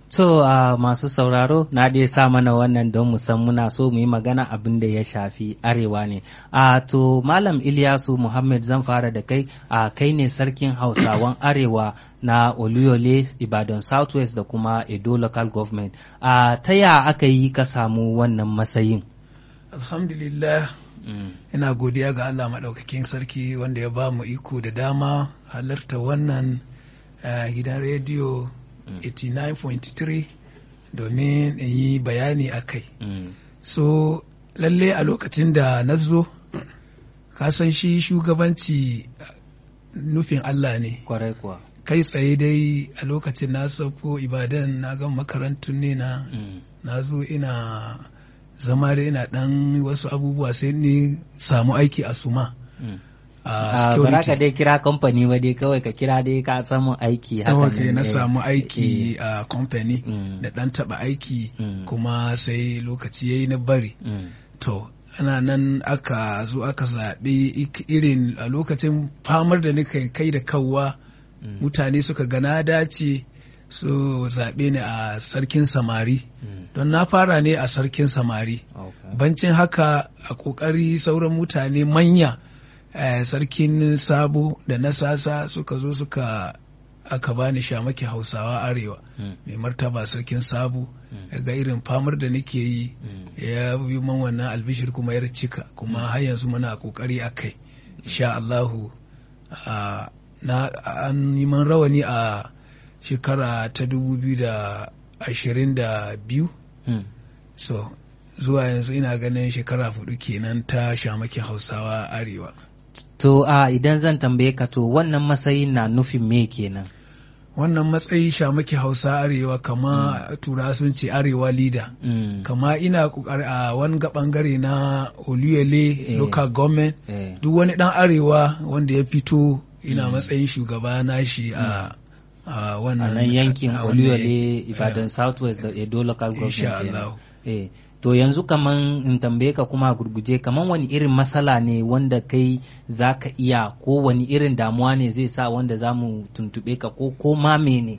To uh, masu sauraro na dai sa mana wannan don mu san muna so mu yi magana abin da ya shafi arewa ne. Uh, to Malam Ilyasu Muhammad zan fara da kai uh, kai ne sarkin Hausawan Arewa na Oluyole Ibadan Southwest da kuma Edo Local Government. Uh, ta ya aka yi ka samu wannan matsayin? Alhamdulillah Mm. ina godiya ga Allah maɗaukakin sarki wanda ya ba mu iko da dama halarta wannan uh, gidan rediyo Mm. 89.3 domin in yi bayani a kai. Mm. So lalle a lokacin da na zo, ka san shi shugabanci uh, nufin Allah ne. Kwarai kuwa. Kai tsaye dai a lokacin na sauko Ibadan na ga makarantun ne na Mm. na zo ina zama da ina dan wasu abubuwa sai ni samu aiki a suma Mm. a Ah, bara ka security dai kira kamfani ba dai kawai ka kira dai ka samu aiki haka Yawa nan, kai na eh. samu Eh. aiki a company Mm. da dan taba aiki Mm. kuma sai lokaci yayi na bari Mm. to ana nan aka zo aka zaɓi ik- irin a lokacin famar da nika kai da kawwa Mm. mutane suka gana dace su zaɓe ni a sarkin samari Mm. don na fara ne a sarkin samari Okay. bancin haka a ƙoƙari sauran mutane manya eh, sarkin sabo da na sasa suka zo suka aka bani shamaki hausawa arewa Mm. mai martaba sarkin sabo Mm. ga irin famar da nake yi Mm. ya yi man wannan albishir kuma ya cika kuma har yanzu muna ƙoƙari a kai sha Allahu ah, na an yi man rawani a shekara ta dubu biyu da ashirin da biyu Mm. so zuwa yanzu ina ganin shekara hudu kenan ta shamaki hausawa arewa To a idan zan tambaye ka to wannan matsayin na nufin me kenan? wannan matsayi shamaki hausa arewa kama tura sun ce arewa leader Mm. kama ina kokari a wani ga bangare na oluyele Eh. local government Eh. duk wani dan arewa wanda ya fito ina matsayin shugaba nashi a a A wannan nan yankin a wannan Oluyole, yanki. Ibadan Southwest da Edo Local Government. Insha kenan. Allah. Eh. To yanzu kaman in tambaye ka kuma a gurguje kaman wani irin matsala ne wanda kai za ka iya ko wani irin damuwa ne zai sa wanda za mu tuntube ka ko ko ma mene?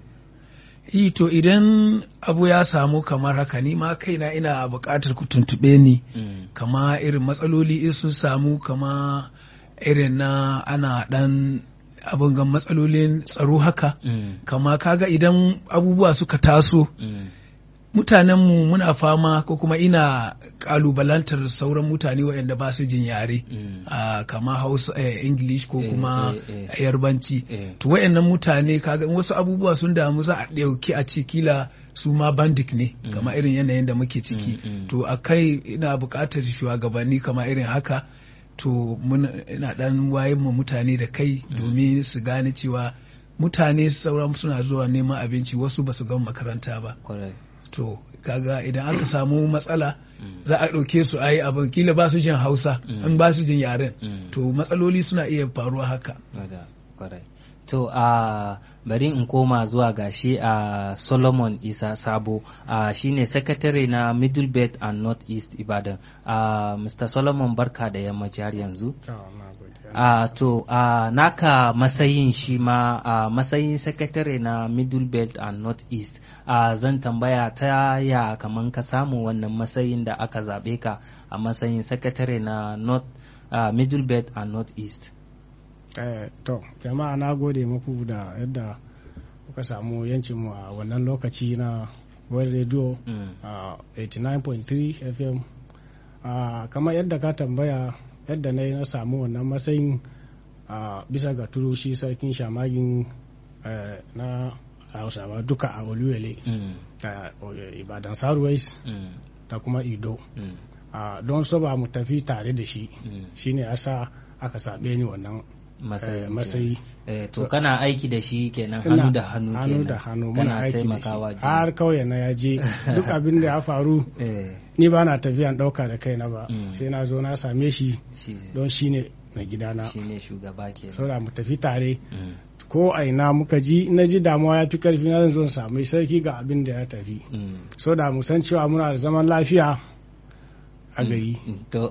Yi to idan abu ya samu kamar haka ni ma kaina ina buƙatar ku tuntuɓe ni Mm. kama irin matsaloli in sun samu kama irin na ana ɗan abin gan matsalolin tsaro haka Mm. kama kaga idan abubuwa suka taso Mm. mutanenmu muna fama ko kuma ina kalubalantar sauran mutane waɗanda ba su jin yare Mm. a kama hausa eh, english ko Eh, kuma eh, yarbanci Eh. to waɗannan mutane kaga in wasu abubuwa sun damu za a ɗauki a ce kila su ma bandik ne Mm. kama irin yanayin da muke ciki Mm, mm. to a kai ina buƙatar shugabanni kama irin haka to mun ina ɗan wayan mu mutane da kai domin su gane cewa mutane sauran suna zuwa neman abinci wasu ba su gama makaranta ba Correct. to kaga idan aka samu matsala Mm. za a ɗauke su a yi abin kila ba su jin hausa Mm. in ba su jin yaren Mm. to matsaloli suna iya faruwa haka Kwada, kwarai. To a bari in koma zuwa ga shi a Solomon Isa Sabo a shine secretary na Middle Belt and North East Ibadan. a Mr. Solomon barka da yammaci har yanzu. a to a naka matsayin shi ma a matsayin secretary na Middle Belt and North East a zan tambaya ta ya kaman ka samu wannan matsayin da aka zaɓe ka a matsayin secretary na North a Middle Belt and North East. Eh, to jama'a na gode muku da yadda kuka samu yancinmu a wannan lokaci na world radio Mm. a 89.3 fm a kamar yadda ka tambaya yadda na yi na samu wannan matsayin a bisa ga turushi sarkin shamagin eh, na hausawa duka a oluyele Mm. a ibadan southwest Mm. da kuma ido Mm. a don so ba mu tafi tare da shi Mm. shine asa aka sabe ni wannan Matsayi. eh, matsayi Eh, to kana aiki da shi kenan Ina hannu da hannu kenan. hannu da hannu muna kana aiki da taimakawa shi juna. har kauye na ya je duk abin da ya faru Eh, ni ba na tafiyan ɗauka da kaina ba Mm. sai na zo na same shi shi don shi ne mai gidana shi ne shugaba kenan. saboda mu tafi tare Mm. ko a ina muka ji na ji damuwa ya fi karfi na zan zo in samu sarki ga abin da ya tafi Mm. so da mu san cewa muna da zaman lafiya a gari Mm. To